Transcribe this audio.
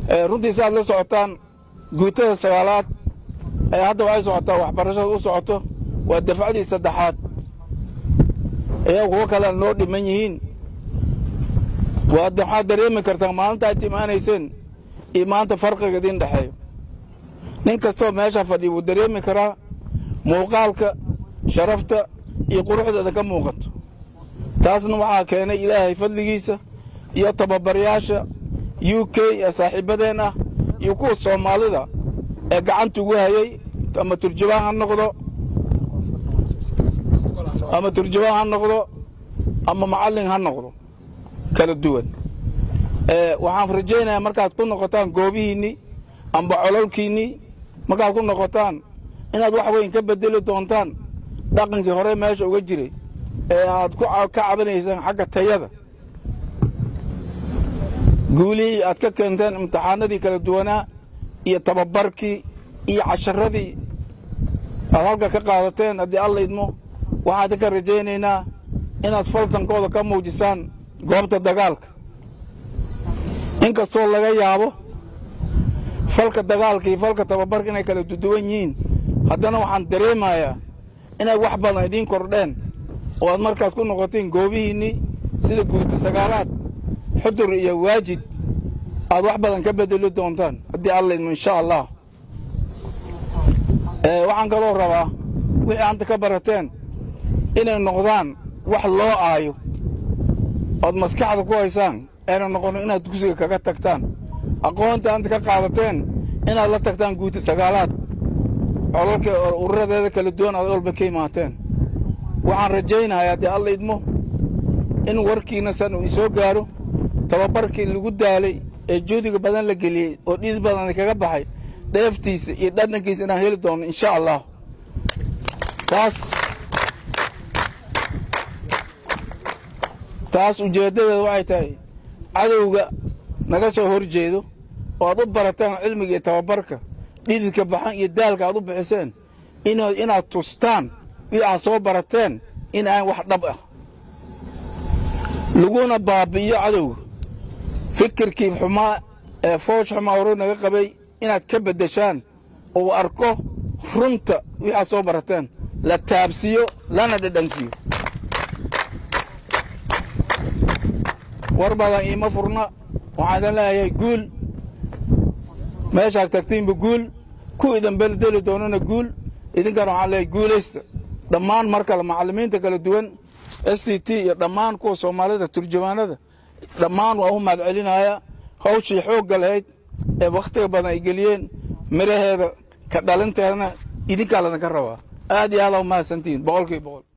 runtii saaad la socotaan guutada sagaalaad ee hadda waxay socotaa waxbarashada u socoto waa dafcadii saddexaad ayaa kuwo kalena noo dhiman yihiin waxaad dareemi kartaa maalinta aad imaanayseen iyo maanta farqiga idiin dhexeeyo nin kastoo meesha fadhiya wuu dareemi karaa muuqaalka sharafta iyo quruxdeeda ka muuqato taasna waxaa keenay ilaahay fadligiisa iyo tababarayaasha u k ee saaxiibadeen ah iyo kuwa soomaalida ee gacanta ugu hayay ama turjubaan ha noqdo ama turjubaan ha noqdo ama macallin ha noqdo kala duwan waxaan rajaynayaa markaad ku noqotaan goobihiinnii amba cololkiinnii markaad ku noqotaan inaad wax weyn ka bedeli doontaan dhaqankii hore meesha uga jiray ee aad ka cabanaysaan xagga tayada guulihii aad ka keenteen imtixaanadii kala duwanaa iyo tababarkii iyo casharadii aad halka ka qaadateen haddii alla idmo waxaan ka rajaynaynaa inaad faltankooda ka muujisaan goobta dagaalka in kastoo laga yaabo falka dagaalka iyo falka tababarka inay kala duduwan yihiin haddana waxaan dareemayaa inay wax badan idiin kordheen oo aad markaad ku noqoteen goobihiinnii sida guuta sagaalaad xudur iyo waajid aad wax badan ka bedeli doontaan haddii alla idmo insha allah waxaan kaloo rabaa wixii anta ka barateen inay noqdaan wax loo aayo ood maskaxda ku haysaan ayna noqono inaad dugsiga kaga tagtaan aqoonta anta ka qaadateen inaad la tagtaan guuta sagaalaad colalka ururadeeda kala duwan aad walba ka imaateen waxaan rajaynayaa haddii alla idmo in warkiina san uu isoo gaaro tababarkii lagu daalay ee juhdiga badan la geliyey oo dhiis badan kaga baxay dheeftiisa iyo dhadhankiisa inaan heli doono insha allah taas taas ujeeddadeeda waxay tahay cadowga naga soo hor jeedo oo aad u barataan cilmiga iyo tababarka dhididka baxan iyo daalka aad u bixiseen inaad tustaan wii aad soo barateen in aan wax dhab ah laguna baabi'iyo cadowga fikirkii xumaa ee foosh xumaa hore naga qabay inaad ka beddeshaan oo arko runta wixii aad soo barateen la taabsiiyo lana dhadhansiiyo war badan iima furna waxaan idan leeyahay guul meeshaad tagtiinba guul ku idan beldeli doonana guul idinkana waxaan leeyahay guulaysta dhammaan mar kale macallimiinta kala duwan s t t iyo dhammaan kuwa soomaalida turjumaanada dhammaan waa u mahad celinaya hawshii xoogga lahayd ee wakhtiga badan ay geliyeen miraheeda ka dhalinteedana idinkaa ladanka rabaa aad iyo aad aa u mahadsantihiin boqolkiiba boqol